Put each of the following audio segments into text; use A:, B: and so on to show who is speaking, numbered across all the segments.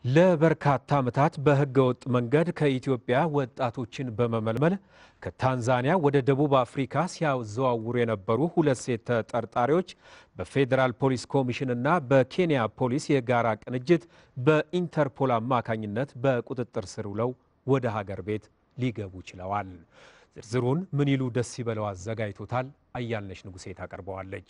A: ለበርካታ ዓመታት በሕገ ወጥ መንገድ ከኢትዮጵያ ወጣቶችን በመመልመል ከታንዛኒያ ወደ ደቡብ አፍሪካ ሲያዘዋውሩ የነበሩ ሁለት ሴት ተጠርጣሪዎች በፌዴራል ፖሊስ ኮሚሽንና በኬንያ ፖሊስ የጋራ ቅንጅት በኢንተርፖል አማካኝነት በቁጥጥር ስር ውለው ወደ ሀገር ቤት ሊገቡ ችለዋል። ዝርዝሩን ምን ይሉ ደስ ይበለው አዘጋጅቶታል። አያልነሽ ንጉሴ ታቀርበዋለች።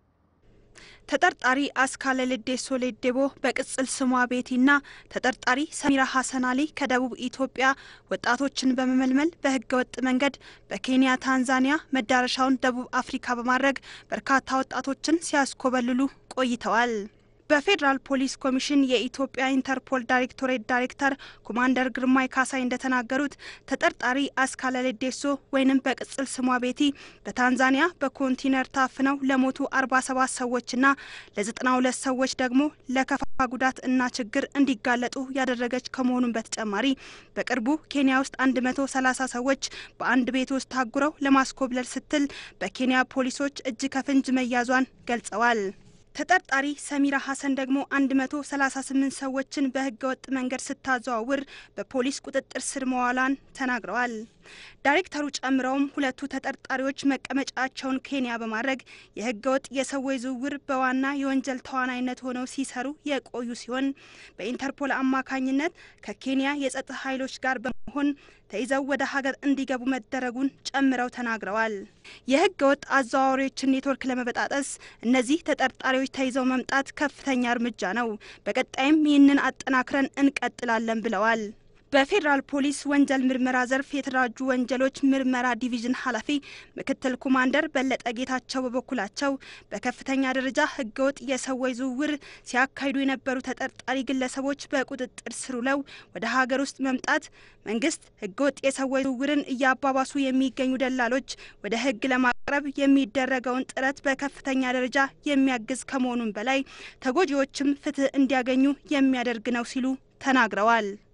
B: ተጠርጣሪ አስካለ ልዴሶ ሌዴቦ በቅጽል ስሟ ቤቲና ተጠርጣሪ ሰሚራ ሀሰን አሊ ከደቡብ ኢትዮጵያ ወጣቶችን በመመልመል በህገ ወጥ መንገድ በኬንያ፣ ታንዛኒያ መዳረሻውን ደቡብ አፍሪካ በማድረግ በርካታ ወጣቶችን ሲያስኮበልሉ ቆይተዋል። በፌዴራል ፖሊስ ኮሚሽን የኢትዮጵያ ኢንተርፖል ዳይሬክቶሬት ዳይሬክተር ኮማንደር ግርማይ ካሳይ እንደተናገሩት ተጠርጣሪ አስካለ ልዴሶ ወይንም በቅጽል ስሟ ቤቲ በታንዛኒያ በኮንቲነር ታፍነው ለሞቱ 47 ሰዎችና ለ92 ሰዎች ደግሞ ለከፋ ጉዳት እና ችግር እንዲጋለጡ ያደረገች ከመሆኑም በተጨማሪ በቅርቡ ኬንያ ውስጥ 130 ሰዎች በአንድ ቤት ውስጥ ታጉረው ለማስኮብለል ስትል በኬንያ ፖሊሶች እጅ ከፍንጅ መያዟን ገልጸዋል። ተጠርጣሪ ሰሚራ ሀሰን ደግሞ 138 ሰዎችን በህገ ወጥ መንገድ ስታዘዋውር በፖሊስ ቁጥጥር ስር መዋሏን ተናግረዋል። ዳይሬክተሩ ጨምረውም ሁለቱ ተጠርጣሪዎች መቀመጫቸውን ኬንያ በማድረግ የህገ ወጥ የሰዎች ዝውውር በዋና የወንጀል ተዋናይነት ሆነው ሲሰሩ የቆዩ ሲሆን በኢንተርፖል አማካኝነት ከኬንያ የጸጥታ ኃይሎች ጋር በመሆን ተይዘው ወደ ሀገር እንዲገቡ መደረጉን ጨምረው ተናግረዋል። የህገ ወጥ አዘዋዋሪዎችን ኔትወርክ ለመበጣጠስ እነዚህ ተጠርጣሪዎች ተይዘው መምጣት ከፍተኛ እርምጃ ነው። በቀጣይም ይህንን አጠናክረን እንቀጥላለን ብለዋል። በፌዴራል ፖሊስ ወንጀል ምርመራ ዘርፍ የተደራጁ ወንጀሎች ምርመራ ዲቪዥን ኃላፊ ምክትል ኮማንደር በለጠ ጌታቸው በበኩላቸው በከፍተኛ ደረጃ ህገወጥ የሰዎች ዝውውር ሲያካሂዱ የነበሩ ተጠርጣሪ ግለሰቦች በቁጥጥር ስር ውለው ወደ ሀገር ውስጥ መምጣት መንግስት ህገወጥ የሰዎች ዝውውርን እያባባሱ የሚገኙ ደላሎች ወደ ህግ ለማቅረብ የሚደረገውን ጥረት በከፍተኛ ደረጃ የሚያግዝ ከመሆኑም በላይ ተጎጂዎችም ፍትህ እንዲያገኙ የሚያደርግ ነው ሲሉ ተናግረዋል።